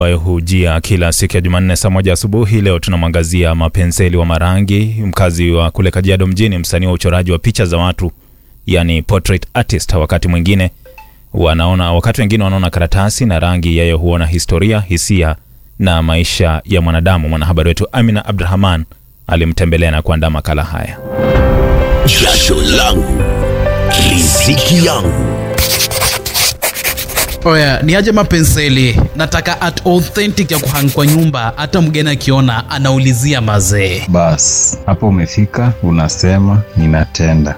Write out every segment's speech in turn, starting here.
ambayo hujia kila siku ya Jumanne saa moja asubuhi. Leo tunamwangazia Mapenseli wa Marangi, mkazi wa kule Kajiado mjini, msanii wa uchoraji wa picha za watu, yani portrait artist. Wakati mwingine wanaona, wakati wengine wanaona karatasi na rangi, yeye huona historia, hisia na maisha ya mwanadamu. Mwanahabari wetu Amina Abdurahman alimtembelea na kuandaa makala haya. Jasho langu riziki yangu. Oya, ni aje Mapenseli, nataka art authentic ya kuhang kwa nyumba, hata mgeni akiona anaulizia mazee. Bas, hapo umefika, unasema ninatenda.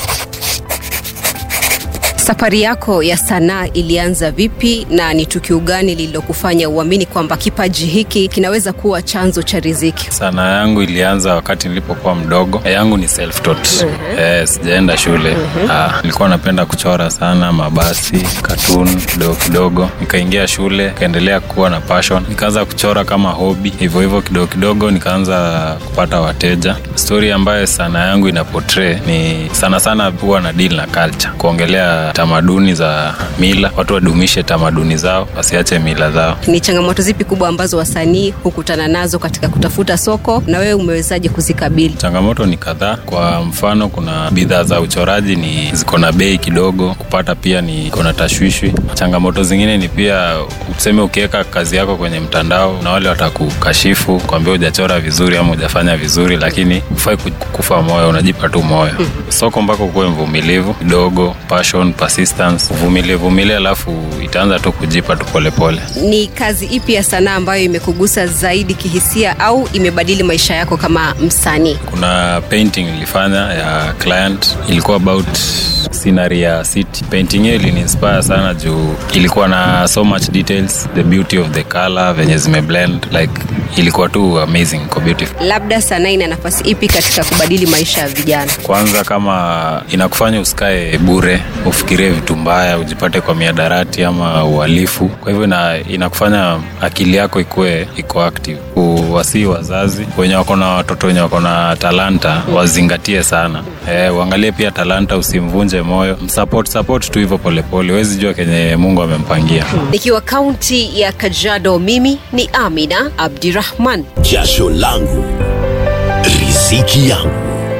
Safari yako ya sanaa ilianza vipi na ni tukio gani lililokufanya uamini kwamba kipaji hiki kinaweza kuwa chanzo cha riziki? Sanaa yangu ilianza wakati nilipokuwa mdogo. yangu ni self taught. Eh, sijaenda shule. Ah, nilikuwa napenda kuchora sana mabasi, cartoon kidogo kidogo. Nikaingia shule, nikaendelea kuwa na passion. Nikaanza kuchora kama hobby. Hivyo hivyo kidogo kidogo nikaanza kupata wateja. Story ambayo sanaa yangu ina portray ni sana sana huwa na deal na culture. Kuongelea tamaduni za mila, watu wadumishe tamaduni zao, wasiache mila zao. Ni changamoto zipi kubwa ambazo wasanii hukutana nazo katika kutafuta soko na wewe umewezaje kuzikabili? Changamoto ni kadhaa. Kwa mfano, kuna bidhaa za uchoraji ni ziko na bei kidogo, kupata pia ni iko na tashwishwi. Changamoto zingine ni pia useme, ukiweka kazi yako kwenye mtandao na wale watakukashifu kwambia hujachora vizuri ama hujafanya vizuri, lakini ufai kufa moyo, unajipa tu moyo. Soko mpaka ukuwe mvumilivu kidogo, passion, persistence, uvumilie vumilie, alafu itaanza tu kujipa tu polepole. Ni kazi ipi ya sanaa ambayo imekugusa zaidi kihisia au imebadili maisha yako kama msanii? Kuna painting nilifanya ya client, ilikuwa about scenery ya city. Painting hiyo iliniinspire sana juu ilikuwa na so much details, the beauty of the color, venye zimeblend like ilikuwa tu amazing kwa beautiful. Labda sanaa ina nafasi ipi katika kubadili maisha ya vijana? Kwanza kama inakufanya usikae bure, ufikirie vitu mbaya, ujipate kwa miadarati ama uhalifu. Kwa hivyo ina, inakufanya akili yako ikuwe iko active. Uwasii wazazi wenye wako na watoto wenye wako na talanta wazingatie sana. E, uangalie pia talanta, usimvunje moyo, msupport support tu hivyo polepole, huwezi jua kenye Mungu amempangia. Nikiwa kaunti ya Kajiado, mimi ni Amina Abdirahman. Jasho langu riziki yangu.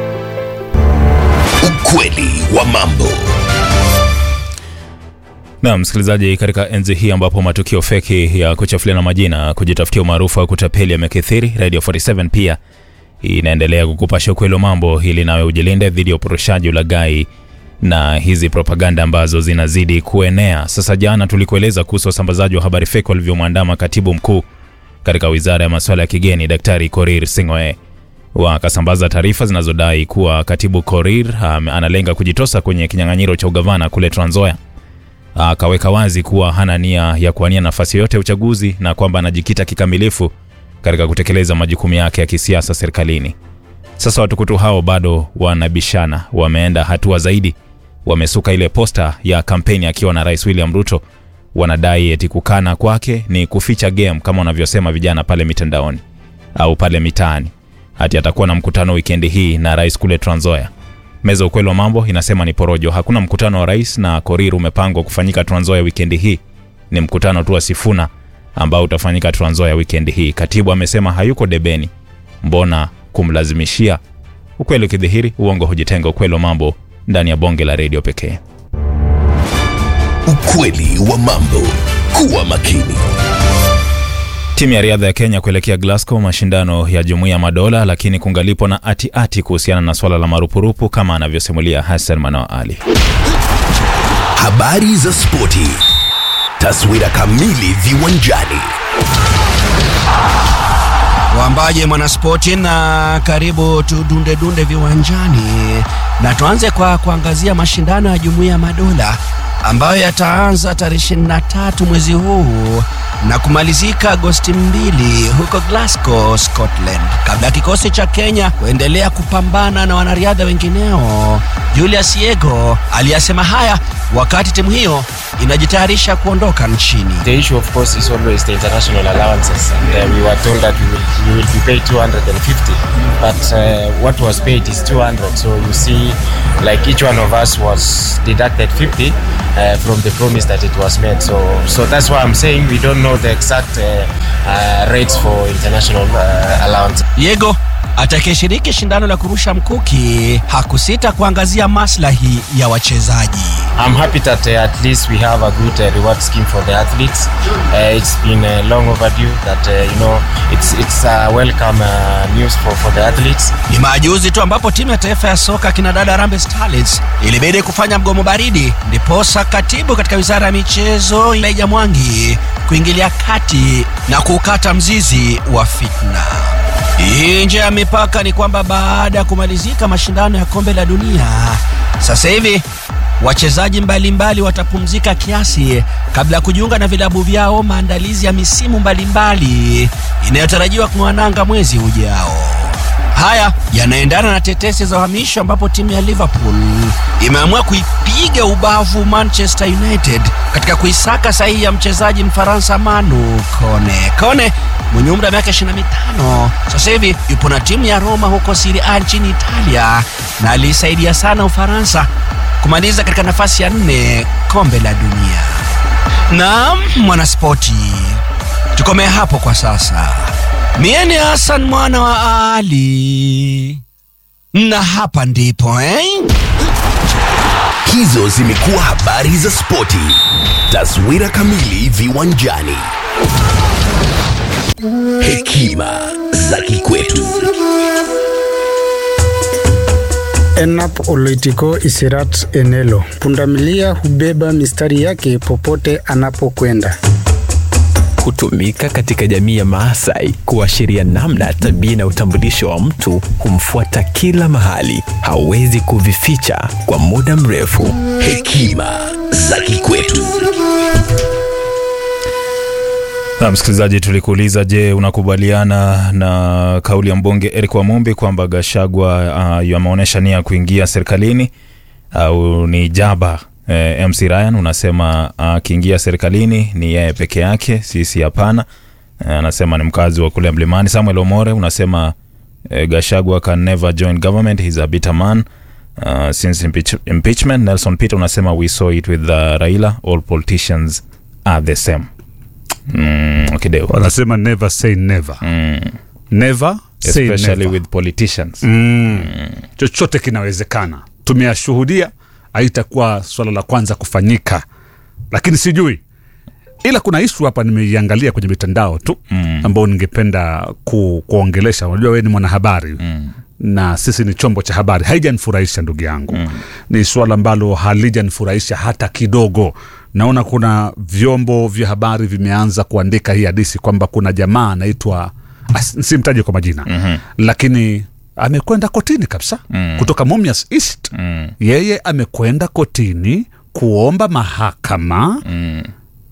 Ukweli wa mambo. Na msikilizaji, katika enzi hii ambapo matukio feki ya kuchafuliana majina, kujitafutia umaarufu wa kutapeli yamekithiri, Radio 47 pia inaendelea kukupasha ukweli wa mambo ili nawe ujilinde dhidi ya uporoshaji, ulaghai na hizi propaganda ambazo zinazidi kuenea. Sasa jana tulikueleza kuhusu wasambazaji wa habari feki walivyomwandama katibu mkuu katika wizara ya masuala ya kigeni Daktari Korir Sing'oei wakasambaza taarifa zinazodai kuwa katibu Korir um, analenga kujitosa kwenye kinyang'anyiro cha ugavana kule Trans Nzoia. Akaweka wazi kuwa hana nia ya kuwania nafasi yoyote ya uchaguzi na kwamba anajikita kikamilifu katika kutekeleza majukumu yake ya kisiasa serikalini. Sasa watukutu hao bado wanabishana, wameenda hatua zaidi, wamesuka ile posta ya kampeni akiwa na Rais William Ruto. Wanadai eti kukana kwake ni kuficha game kama wanavyosema vijana pale mitandaoni au pale mitaani. Hati atakuwa na mkutano wikendi hii na rais kule Trans Nzoia. Meza ukweli wa mambo inasema ni porojo. Hakuna mkutano wa rais na Korir umepangwa kufanyika Trans Nzoia wikendi hii. Ni mkutano tu wa Sifuna ambao utafanyika Trans Nzoia wikendi hii. Katibu amesema hayuko debeni, mbona kumlazimishia? Ukweli ukidhihiri, uongo hujitenga. Ukweli wa mambo ndani ya bonge la redio pekee. Ukweli wa mambo. Kuwa makini. Timu ya riadha ya Kenya kuelekea Glasgow, mashindano ya Jumuiya ya Madola, lakini kungalipo na ati-ati kuhusiana na swala la marupurupu kama anavyosimulia Hassan Manoa Ali. Habari za spoti. Taswira kamili viwanjani. Wambaje mwanaspoti, na karibu tudunde dunde viwanjani, na tuanze kwa kuangazia mashindano ya Jumuiya ya Madola ambayo yataanza tarehe 23 mwezi huu na kumalizika Agosti mbili huko Glasgow, Scotland, kabla ya kikosi cha Kenya kuendelea kupambana na wanariadha wengineo. Julius Yego aliyasema haya wakati timu hiyo inajitayarisha kuondoka nchini. The issue, of course, is always the international allowances. And uh, we were told that we will, we will be paid 250, but uh, what was paid is 200. So you see, like each one of us was deducted 50 uh, from the promise that it was made. So, so that's why I'm saying we don't know the exact uh, uh, rates for international uh, allowance. Diego atakayeshiriki shindano la kurusha mkuki hakusita kuangazia maslahi ya wachezaji. I'm happy that uh, at least we have a good uh, reward scheme for the athletes. Uh, it's been uh, long overdue that uh, you know it's it's uh, welcome uh, news for, for the athletes. Ni majuzi tu ambapo timu ya taifa ya soka kina dada Harambee Starlets ilibidi kufanya mgomo baridi, ndiposa katibu katika wizara ya michezo Elijah Mwangi kuingilia kati na kukata mzizi wa fitna. Nje ya mipaka ni kwamba baada ya kumalizika mashindano ya kombe la dunia, sasa hivi wachezaji mbalimbali watapumzika kiasi kabla ya kujiunga na vilabu vyao maandalizi ya misimu mbalimbali inayotarajiwa kung'ananga mwezi ujao. Haya yanaendana na tetesi za uhamisho ambapo timu ya Liverpool imeamua kuipiga ubavu Manchester United katika kuisaka sahihi ya mchezaji Mfaransa Manu Kone. Kone mwenye umri wa miaka 25 sasa hivi yupo na timu ya Roma huko Serie A nchini Italia na aliisaidia sana Ufaransa kumaliza katika nafasi ya nne kombe la dunia. Naam, mwanaspoti, tukomee hapo kwa sasa. Mie ni Hassan mwana wa Ali, na hapa ndipo eh? Hizo zimekuwa habari za spoti. Taswira kamili viwanjani. Hekima za kikwetu. Enap Oloitiko Isirat Enelo. Pundamilia hubeba mistari yake popote anapokwenda. hutumika katika jamii ya Maasai kuashiria namna tabia na utambulisho wa mtu humfuata kila mahali, hawezi kuvificha kwa muda mrefu. Hekima za kikwetu. Na msikilizaji, tulikuuliza, je, unakubaliana na kauli ya mbunge Eric Wamumbi kwamba Gashagwa uh, yameonyesha nia ya kuingia serikalini au ni jaba? Eh, MC Ryan unasema akiingia serikalini ni yeye peke yake, sisi hapana. Eh, anasema ni mkazi wa kule Mlimani. Samuel Omore unasema eh, Gashagwa can never join government, he's a bitter man uh, since impeach impeachment. Nelson Peter unasema we saw it with uh, Raila, all politicians are the same. Mm, Kideo. wanasema never say never Mm. never say Especially never. with politicians. mm. chochote kinawezekana tumeyashuhudia haitakuwa swala la kwanza kufanyika lakini sijui ila kuna ishu hapa nimeiangalia kwenye mitandao tu mm. ambao ningependa ku, kuongelesha unajua wewe ni mwanahabari mm na sisi ni chombo cha habari haijanifurahisha ndugu yangu mm. ni swala ambalo halijanifurahisha hata kidogo naona kuna vyombo vya habari vimeanza kuandika hii hadisi kwamba kuna jamaa anaitwa as- simtaje kwa majina mm-hmm. lakini amekwenda kotini kabisa mm. kutoka Mumias East mm. yeye amekwenda kotini kuomba mahakama mm.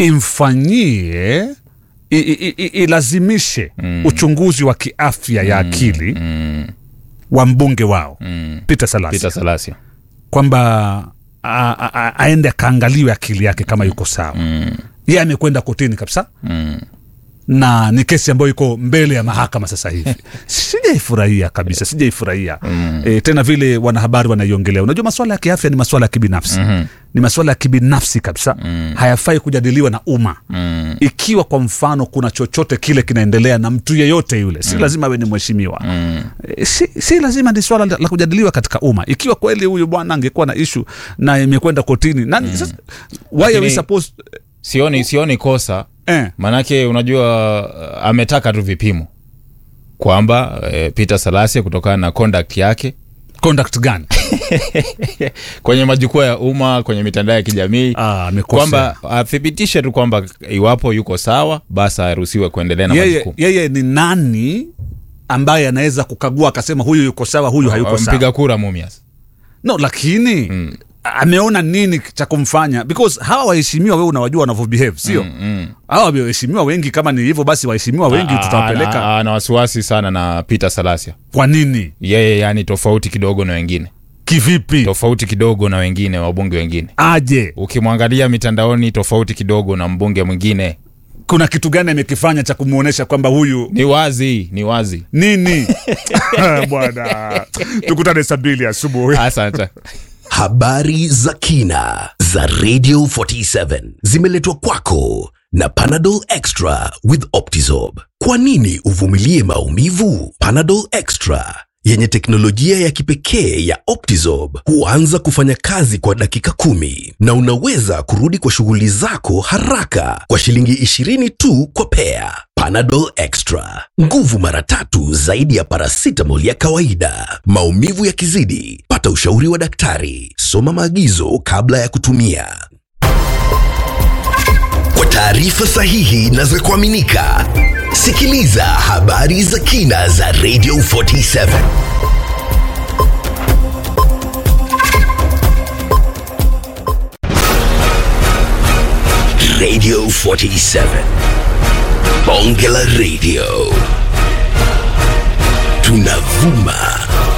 imfanyie i- i- i- ilazimishe mm. uchunguzi wa kiafya ya akili Mm. wa mbunge wao mm. Peter Salasya Peter Salasya. kwamba a- a- a- aende akaangaliwe akili yake kama yuko sawa mm. ye amekwenda kotini kabisa Mm. na ni kesi ambayo iko mbele ya mahakama sasa hivi sijaifurahia kabisa sijaifurahia mm. e, tena vile wanahabari wanaiongelea unajua maswala ya kiafya ni maswala ya kibinafsi mm-hmm. ni maswala ya kibinafsi kabisa mm. hayafai kujadiliwa na umma mm. ikiwa kwa mfano kuna chochote kile kinaendelea na mtu yeyote yule si mm. lazima awe ni mheshimiwa mm. e, si, si lazima ni swala la la kujadiliwa katika umma ikiwa kweli huyu bwana angekuwa na ishu na imekwenda kotini nani mm. sasa, why are we Lakini- supposed sioni sioni kosa eh, manake unajua uh, ametaka tu vipimo kwamba eh, Peter Salasya kutokana na conduct yake conduct gani kwenye majukwaa ya umma kwenye mitandao ya kijamii Ah, amekosea. kwamba athibitishe tu kwamba iwapo yuko sawa basi aruhusiwe kuendelea na yeye, majukumu yeye ni nani ambaye anaweza kukagua akasema huyu yuko sawa huyu hayuko sawa mpiga kura Mumias no lakini mm. ameona nini cha kumfanya because hawa waheshimiwa wewe unawajua wanavyobehave sio mm, mm. hawa waheshimiwa wengi kama ni hivyo basi waheshimiwa wengi Ah, tutawapeleka ana- ana wasiwasi sana na Peter Salasya kwa nini yeye yani tofauti kidogo na wengine kivipi tofauti kidogo na wengine wabunge wengine aje ukimwangalia mitandaoni tofauti kidogo na mbunge mwingine kuna kitu gani amekifanya cha kumwonyesha kwamba huyu ni wazi ni wazi nini bwana tukutane saa mbili asubuhi asante Habari za kina za Radio 47 zimeletwa kwako na Panadol Extra with Optizorb. Kwa nini uvumilie maumivu? Panadol Extra yenye teknolojia ya kipekee ya Optizorb huanza kufanya kazi kwa dakika kumi na unaweza kurudi kwa shughuli zako haraka kwa shilingi 20 tu kwa pea. Panadol Extra, nguvu mara tatu zaidi ya paracetamol ya kawaida. Maumivu yakizidi, pata ushauri wa daktari. Soma maagizo kabla ya kutumia. Kwa taarifa sahihi na za kuaminika, sikiliza habari za kina za Radio 47. Radio 47. Bonge la Radio. Tunavuma